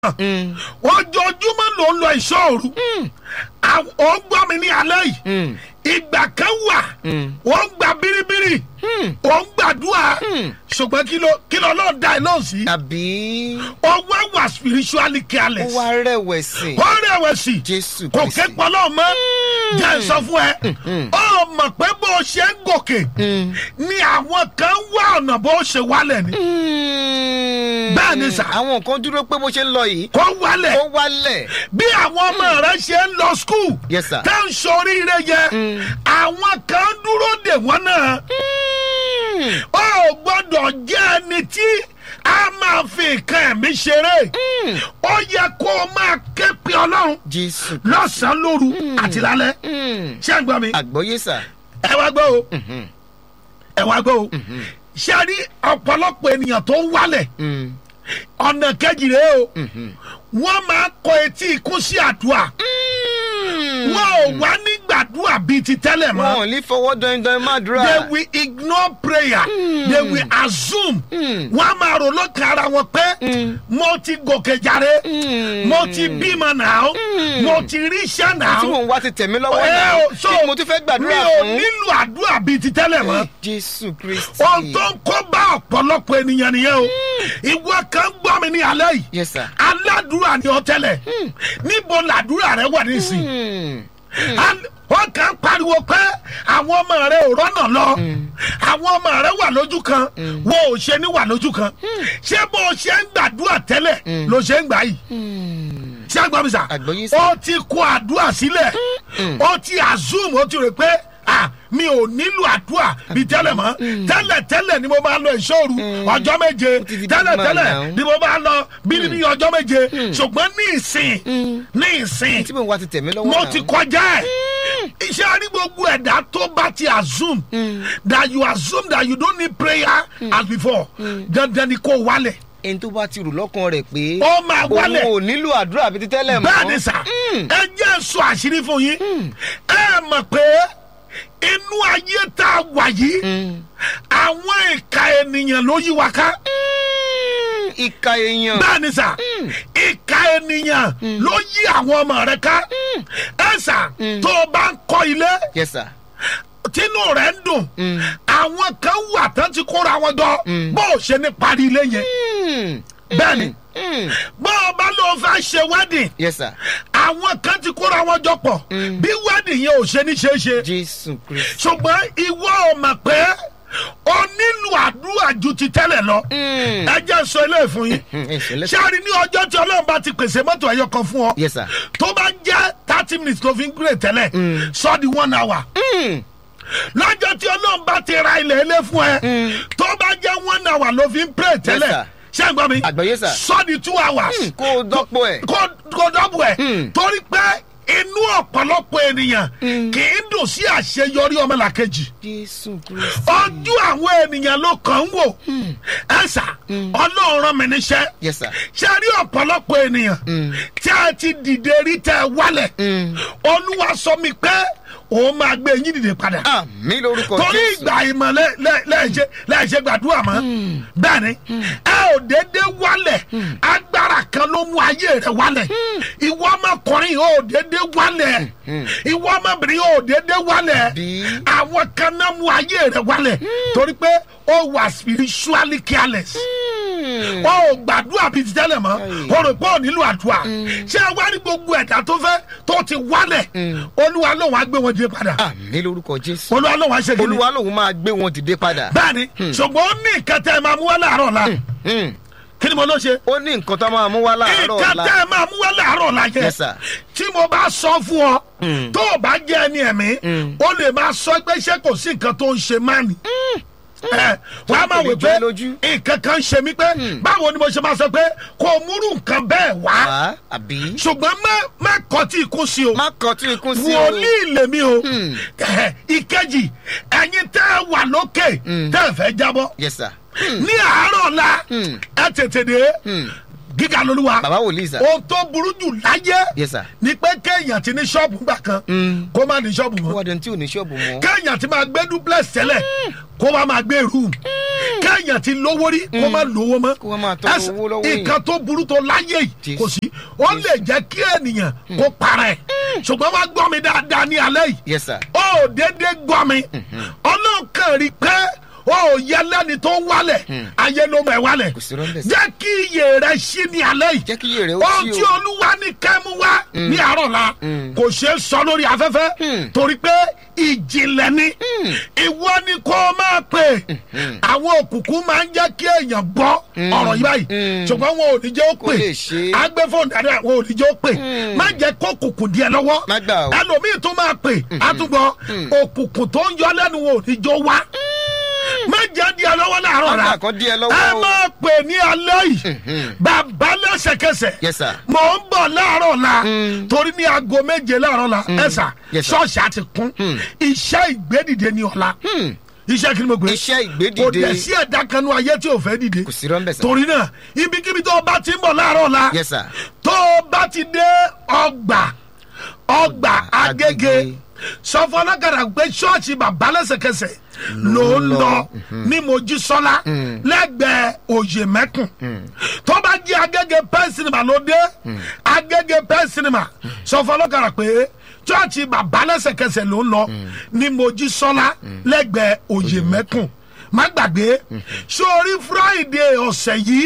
ojoojúmọ́ ló ń lọ ìṣọ́ òru ó ń gbọ́ mi ní alẹ́ yìí ìgbà kan wà ó ń gba biribiri ó ń gbàdúrà ṣùgbọ́n kí ló kí ló lọ́ọ́ da ẹ̀ náà sí àbí ọwọ́ wà spiritually ó careless wá rẹ̀wẹ̀sì ó rẹ̀wẹ̀sì jésù kò kristi ké pọlọ́ mọ́ jẹ́ ẹ sọ fún ẹ ó mọ̀ pé bó o ṣe ń gòkè ni àwọn kan wá ọ̀nà bó o ṣe wálẹ̀ ni Bẹ́ẹ̀ ni sà. àwọn nǹkan dúró pé bó ṣe ń lọ yìí kó wálẹ̀ ó wálẹ̀ bí àwọn ọmọ rẹ ṣe ń lọ skul Yes, sir. tá ń ṣoríire yẹ àwọn kan dúró dè wọ́n náà ó gbọ́dọ̀ jẹ́ ẹni tí a máa fi nǹkan ẹ̀mí ṣeré ó yẹ kó o máa ké pe ọlọ́run jésù lọ́sàn-án lóru àti lálẹ́ ṣé ń gbọ́ mi àgbọ́yé sà ẹ wá gbọ́ o ẹ wá gbọ́ o ṣé a rí ọ̀pọ̀lọpọ̀ ènìyàn tó ń wálẹ̀ ọ̀nà kejì rèé o wọ́n máa kọ etí ikú sí àdúrà wọn ò wá ní gbàdúrà bíi ti tẹ́lẹ̀ mọ́. wọn ò ní fọwọ́ dandan má dúrà they will ignore prayer they will assume wọn a máa rò lókè ara wọn pé mo ti gòkè jàre mo ti bímọ náà mo ti ríṣẹ́ náà tí mò ń wá ti tẹ̀mí lọ́wọ́ Ẹ náà o, so, kí ni mo tún fẹ́ mi gbàdúrà ò fún nílò àdúrà bíi ti tẹ́lẹ̀ mọ́ jésù kristi ohun tó ń kó bá ọ̀pọ̀lọpọ̀ ènìyàn nìyẹn o ìwọ kan gbọ́ mi ní alẹ́ yìí yes sir aládùúrà ni ọ tẹ́lẹ̀ níbo làdúrà rẹ wà nísìnyí Al- wọ́n kàn ń pariwo pé àwọn ọmọ rẹ ò rọ́nà lọ àwọn ọmọ rẹ wà lójú kan wọ́n ò ṣe ní wà lójú kan ṣé bó o ṣe ń gbàdúrà tẹ́lẹ̀ ló ṣe ń gbà yìí ṣé àgbà mi sà Àgbọ́yé sà. ó ti kó àdúrà sílẹ̀ ó ti assume ó ti rò pé ah mi ò nílò àdúrà bíi tẹ́lẹ̀ mọ́ tẹ́lẹ̀ tẹ́lẹ̀ ni mo máa lọ ìṣòro ọjọ́ méje ti di tẹ́lẹ̀ big man tẹ́lẹ̀ now. ni mo máa lọ bíbí ọjọ́ méje ṣùgbọ́n ní ìsìn ní ìsìn tí mò ń wá ti tẹ̀mí lọ́wọ́ mo náà ti kọjá ẹ iṣẹ́ ní gbogbo ẹ̀dá tó bá ti assume that you assume that you don't need prayer as before dandan ni kò wálẹ̀ ẹni tó bá ti rò lọ́kàn rẹ̀ pé ó máa wálẹ̀ òun ò nílò àdúrà bíi ti tẹ́lẹ̀ mọ́ bẹ́ẹ̀ ni sà ẹ jẹ́ sọ àṣírí fún yín ẹ mọ̀ pé inú ayé tá a wà yìí àwọn ìka ènìyàn ló yí wa ká ìka èèyàn bẹ́ẹ̀ ni sà ìka ènìyàn ló yí àwọn ọmọ rẹ ká ẹ sà tó o bá ń kọ́ ilé yes sir tínú rẹ̀ ń dùn àwọn kan wà tán ti kóra wọn jọ bó o ṣe ní parí ilé yẹn bẹ́ẹ̀ ni bó o bá lọ fẹ́ ṣe wedding yes sir àwọn kan ti kóra wọn jọ pọ̀ bí wedding yẹn ò ṣe ní ṣeé ṣe jésù kristi ṣùgbọ́n ìwọ ò mọ̀ pé o nílò àdúrà ju ti tẹ́lẹ̀ lọ ẹ jẹ́ sọ eléyìí fún yín ẹ ṣẹlẹ̀ ṣé a rí ní ọjọ́ tí ọlọ́run bá ti pèsè mọ́tò ẹ̀yọ kan fún ọ yes sir tó bá jẹ́ thirty minutes ló fi ń gbé tẹ́lẹ̀ sọ di one hour lọ́jọ́ tí ọlọ́run bá ti ra ilẹ̀ ilé fún ẹ tó bá jẹ́ one hour ló fi ń pray tẹ́lẹ̀ ṣé ẹ gbọ́ mi Àgbọ́yé sà. sọ di two hours kó o dọ́pọ̀ ẹ̀ kó kó dọ́bù ẹ̀ torí pé inú ọ̀pọ̀lọpọ̀ ènìyàn kì í dùn sí àṣeyọrí ọmọlàkejì jésù kristi ojú àwọn ènìyàn ló kàn ń wò ẹ̀sà ọlọ́run rán mi níṣẹ́ yes sir ṣe rí ọ̀pọ̀lọpọ̀ ènìyàn tí a ti dìde rí tẹ wálẹ̀ olúwa sọ mi pé òun máa gbé yín dìde padà àmì lórúkọ torí jésù ìgbà ìmọ̀ lẹ- lẹ- lẹ́ẹ̀ṣẹ̀ lẹ́ẹ̀ṣẹ̀ gbàdúrà mọ́ bẹ́ẹ̀ ni ẹ ò déédéé wálẹ̀ agbára kan ló mú ayé rẹ̀ wálẹ̀ ìwọ ọmọkùnrin ò déédéé wálẹ̀ ìwọ ọmọbìnrin ò déédéé wálẹ̀ Bí? àwọn kan náà mú ayé rẹ̀ wálẹ̀ torí pé ó wà spiritually careless ó ò gbàdúrà bíi ti tẹ́lẹ̀ mọ́ ó rò pé ò nílò àdúrà ṣé ẹ wá ní gbogbo ẹ̀dá tó fẹ́ tó ti wálẹ̀ olúwa lòun á gbé wọn dìde padà àmì lórúkọ jésù olúwa lòun á ṣe kí ni olúwa lòun máa gbé wọn dìde padà bẹ́ẹ̀ni ṣùgbọ́n ó ní nǹkan tẹ́ ẹ máa mú wá láàárọ̀ la Hmm. kí ni mo ló ṣe ó ní nǹkan tó máa mú wá láàárọ̀ nǹkan ọ̀la tẹ́ ẹ máa mú wá láàárọ̀ la yẹ Yes, sir. tí mo bá sọ fún ọ tó o bá jẹ́ ẹni ẹ̀mí ó lè máa sọ pé ṣé kò sí nǹkan tó ń ṣe máa nì ẹ wọ́n á máa kò lè wò jọ pé ẹ́ lójú. nǹkan kan ń ṣe mí pé báwo ni mo ṣe máa sọ pé kò múrú nǹkan bẹ́ẹ̀ wá wá àbí ṣùgbọ́n má má kọ́ tí ikú sí o má kọ tí ikún sí o wòlíì lèmi o Ẹ̀hẹ̀, ìkejì ẹ̀yin tẹ́ ẹ wà lókè tẹ́ ẹ fẹ́ jábọ́ yes sir ní àárọ̀ la ẹ tètè dé gíga lolúwa bàbá wòlíì sà. ohun tó burú jù láyé yes sir. ni pé kéèyàn ti ní ṣọ́ọ̀bù gbà kan Mm. kó má ní ṣọ́ọ̀bù ó mọ́ wá dẹni tí ò ní ṣọ́ọ̀bù mọ́. kéèyàn ti máa gbé duplex tẹ́lẹ̀ kó wá máa gbé room kéèyàn ti lówó rí kó má lówó mọ́ Kó wá máa tọrọ Ẹsẹ̀- owó lọ́wọ́ èèyàn. nǹkan tó burú tó láyé yìí Jésù. kò sí ó lè jẹ́ kí ènìyàn kó para ẹ̀ ṣùgbọ́n wá gbọ́ mi dáadáa ní alẹ́ yìí yes sir. ó dédé gbọ́ mi ọlọ́kàn rí pé ó yẹ lẹ́ni tó ń wálẹ̀ ayé ló mọ̀ ẹ́ wálẹ̀ Kò sí rọ́ńbẹ̀ sí. jẹ́ kí iye rẹ̀ ṣí ní alẹ́ yìí jẹ́ kí iye rẹ̀ ó ohun sí tí o. olúwa ní kẹ́mú wá ní àárọ̀ la kò ṣeé sọ lórí afẹ́fẹ́ torí pé ìjìnlẹ̀ ni ìwọ ni kó o máa pè àwọn òkùnkùn máa ń jẹ́ kí èèyàn gbọ́ ọ̀rọ̀ yìí báyìí ṣùgbọ́n wọn ò ní jẹ́ ó Kó pè lè ṣe é. agbẹ́fọ̀n dáadáa wọn ò ní jẹ́ ó pè má jẹ́ kó òkùnkùn díẹ̀ lọ́wọ́ Má gbà o. ẹlòmíì tó máa pè àtúgbọ́ òkùnkùn tó ń yọ lẹ́nu wọn ò ní jẹ́ ó wá má jẹ́ díẹ̀ lọ́wọ́ láàárọ̀ Má rà gbà kán díẹ̀ lọ́wọ́ ẹ o. máa pè ní alẹ́ yìí bàbá lẹ́sẹ̀kẹsẹ̀ Yes, sir. mò ń bọ̀ láàárọ̀ la torí ní aago méje láàárọ̀ la ẹ sà Yes, sir. ṣọ́ọ̀ṣì àti kún iṣẹ́ ìgbédìde ní ọ̀la iṣẹ́ kí ni mo gbé Iṣẹ́ ìgbédìde. kò dẹ̀ sí ẹ̀dá kanú ayé tí ò fẹ́ dìde kò sí rọ́ńbẹ̀ sà. torí náà ibikíbi tó o bá ti ń bọ̀ láàárọ̀ la yes sir. tó o bá ti dé ọgbà ọgbà agége Agége. sọ fún ọlọ́kadà pé ṣọ́ọ̀ṣì bàbá lẹ́sẹ̀kẹsẹ̀ ló ń lọ ní mojísọ́lá lẹ́gbẹ̀ẹ́ òye mẹ́kùn tó bá jí agége pen cinema ló dé agége pen cinema sọ fún ọlọ́kadà pé ṣọ́ọ̀ṣì bàbá lẹ́sẹ̀kẹsẹ̀ ló ń lọ ní mojísọ́lá lẹ́gbẹ̀ẹ́ òye mẹ́kùn má gbàgbé sórí friday ọ̀sẹ̀ yìí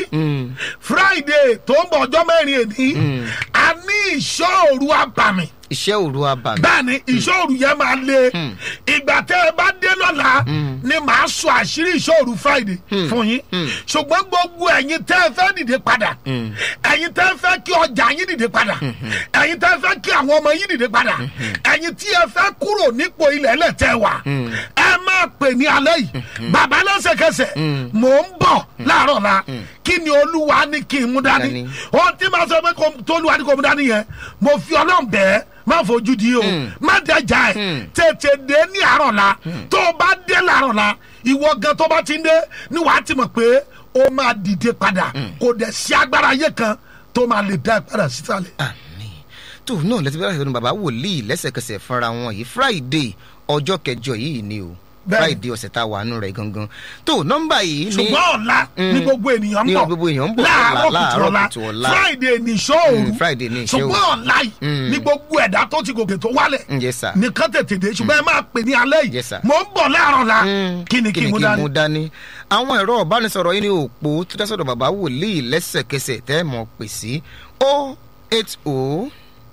friday tó ń bọ̀ ọjọ́ mẹ́rin èní a ní ìṣòro àbàmì iṣẹ́ òru abàmì. bẹ́ẹ̀ni ìṣòro yẹn máa le ìgbà tẹ́ ẹ bá dé lọ́la ni màá sọ àṣírí ìṣòro friday fún yín ṣùgbọ́n gbogbo ẹ̀yin tẹ́ ẹ fẹ́ dìde padà ẹ̀yin tẹ́ ẹ fẹ́ kí ọjà yín dìde padà ẹ̀yin tẹ́ ẹ fẹ́ kí àwọn ọmọ yín dìde padà ẹ̀yin tí ẹ fẹ́ kúrò nípò ilẹ̀ ẹlẹ́tẹ̀ wà ẹ máa pè ní alẹ́ yìí bàbá lẹ́sẹ̀kẹsẹ̀ mò ń bọ̀ láàárọ̀ la kí ni olúwa ní kí n mú dání Dání. ohun tí màá sọ pé kò- tolúwa ní kò mú dání yẹn mo fi ọlọ́run bẹ́ẹ̀ má fojú di o má dẹjà ẹ tètè dé ní àárọ̀ la tó o bá dé láàárọ̀ la ìwọ gan tó bá ti ń dé ni wàá ti mọ̀ pé o máa dìde padà kò dẹ̀ sí agbára ayé kan tó máa lè dá ẹ padà sísàlẹ̀. àmì tó náà lẹ́tí bẹ́ẹ̀ sọ́dún bàbá wòlíì lẹ́sẹ̀kẹsẹ̀ fúnra wọn yìí friday ọjọ́ kẹjọ yìí ni o Bẹ́ẹ̀ni. friday ọ̀sẹ̀ tá a wà nù rẹ̀ gangan tó nọ́mbà yìí ni ṣùgbọ́n ọ̀la ní gbogbo ènìyàn ń Ní bọ̀ gbogbo ènìyàn ń bọ̀ láàárọ̀ ọ̀la, kùtù láàárọ̀ ọ̀la kùtù ọ̀la. friday ní ṣóòru Mm, Friday ní ìṣọ́ òru. ṣùgbọ́n ọ̀la yìí ní gbogbo ẹ̀dá tó ti gòkè tó wálẹ̀ Mm, yes, sir. nìkan tètè dé ṣùgbọ́n ẹ máa pè ní alẹ́ yìí Yes, sir. mò ń bọ̀ láàárọ̀ la kí ni kí n mú dání. mú dání àwọn ẹ̀rọ ìbánisọ̀rọ̀ yìí ní òpó tó dá sọ̀dọ̀ bàbá wòlíì lẹ́sẹ̀kẹsẹ̀ tẹ́ ẹ̀ mọ̀ pè sí o eight o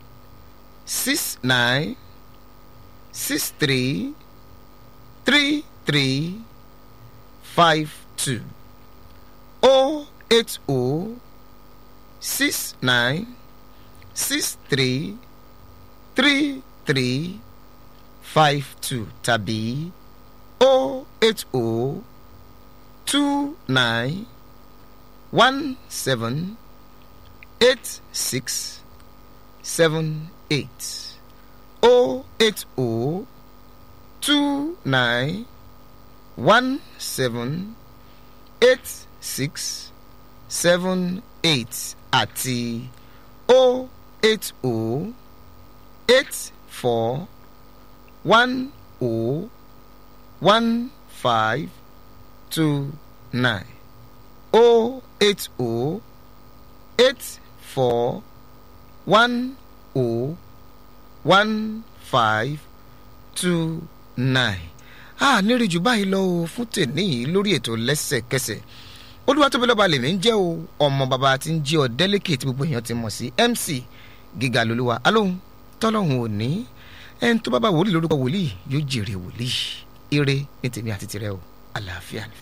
six nine six three three three five two o eight o six nine six three three three five two tàbí o eight o two nine one seven eight six seven eight o eight o two nine one seven eight six seven eight àti o eight o eight four one o one five two nine o eight o eight four one o one five two nine. a nírì jù báyìí lọ o fún tèmi yìí lórí ètò lẹ́sẹ̀kẹsẹ̀ olúwatóbilọ́ba lèmi ń jẹ́ o ọmọ bàbá tí ń jí ọ délẹ́kì tí gbogbo èèyàn ti mọ̀ sí mc gíga lolúwa alóhùn tọ́lọ́hùn òní ẹni tó bá bá wòlíì lórúkọ wòlíì yóò jèrè wòlíì ire ní tèmi àti tirẹ̀ o àlàáfíà ni.